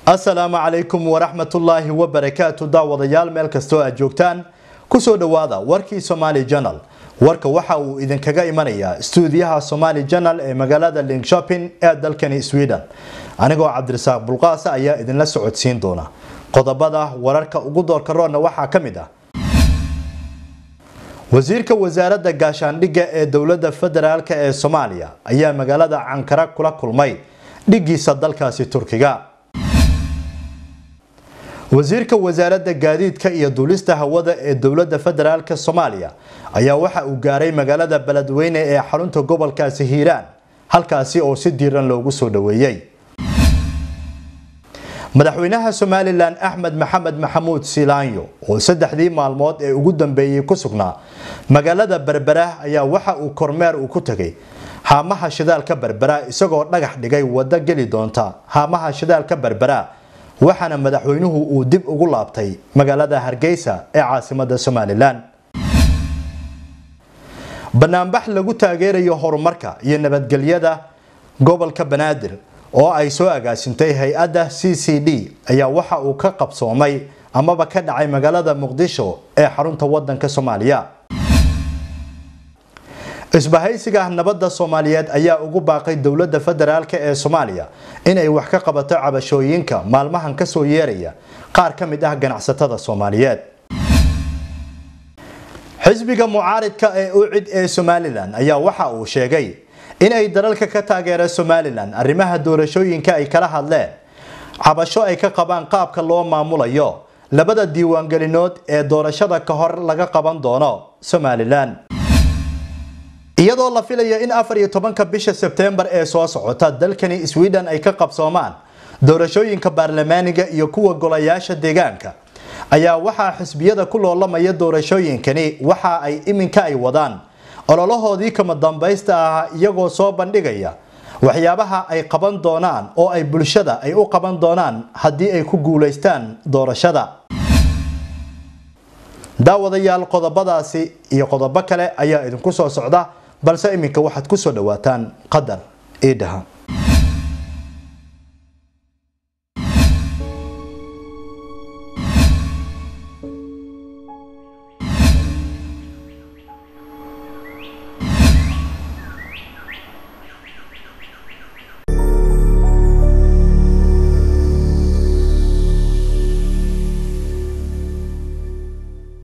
asalaamu calaykum waraxmatullaahi wabarakaatu daawadayaal meel kastoo aad joogtaan kusoo dhowaada warkii somaali janal warka waxa uu idinkaga imanayaa stuudiyaha somaali janal ee magaalada linkshopin ee dalkani sweden anigoo cabdirasaaq bulqaasa ayaa idinla socodsiin doona qodobada wararka ugu doorka roonna waxaa ka mid ah wasiirka wasaaradda gaashaandhigga ee dowladda federaalk ee soomaaliya ayaa magaalada cankara kula kulmay dhigiisa dalkaasi turkiga wasiirka wasaaradda gaadiidka iyo duulista hawada ee dowladda federaalk soomaaliya ayaa waxa uu gaaray magaalada beledweyne ee xarunta gobolkaasi hiiraan halkaasi oo si diiran loogu soo dhoweeyey madaxweynaha somalilan axmed maxamed maxamuud silaanyo oo saddexdii maalmood ee ugu dambeeyey ku sugnaa magaalada berbera ayaa waxa uu kormeer uu ku tegay haamaha shidaalka berbera isagoo dhagax dhigay waddo geli doonta haamaha shidaalka berbera waxaana madaxweynuhu uu dib ugu laabtay magaalada hargeysa ee caasimada somalilan banaanbax lagu taageerayo horumarka iyo nabadgelyada gobolka banaadir oo ay soo agaasintay hay-adda c c d ayaa waxa uu ka qabsoomay amaba ka dhacay magaalada muqdisho ee xarunta wadanka soomaaliya isbahaysiga nabadda soomaaliyeed ayaa ugu baaqay dowladda federaalk ee soomaaliya inay wax ka qabato cabashooyinka maalmahan kasoo yeeraya qaar ka mid ah ganacsatada soomaaliyeed xisbiga mucaaridka ee ucid ee somalilan ayaa waxa uu sheegay in ay dalalka ka taageera somalilan arrimaha doorashooyinka ay kala hadleen cabasho ay ka qabaan qaabka loo maamulayo labada diiwaangelinood ee doorashada ka hor laga qaban doono somalilan iyadoo la filaya in afar iyo tobanka bisha sebteembar ee soo socota dalkani sweden ay ka qabsoomaan doorashooyinka baarlamaaniga iyo kuwa golayaasha deegaanka ayaa waxaa xisbiyada ku loolamaya doorashooyinkani waxa ay iminka ay wadaan ololahoodii kama dambaysta ahaa iyagoo soo bandhigaya waxyaabaha ay qaban doonaan oo ay bulshada ay u qaban doonaan haddii ay ku guulaystaan doorashada daawadayaal qodobadaasi iyo qodobo kale ayaa idinku soo socda balse iminka waxaad ku soo dhawaataan qadar iidhaha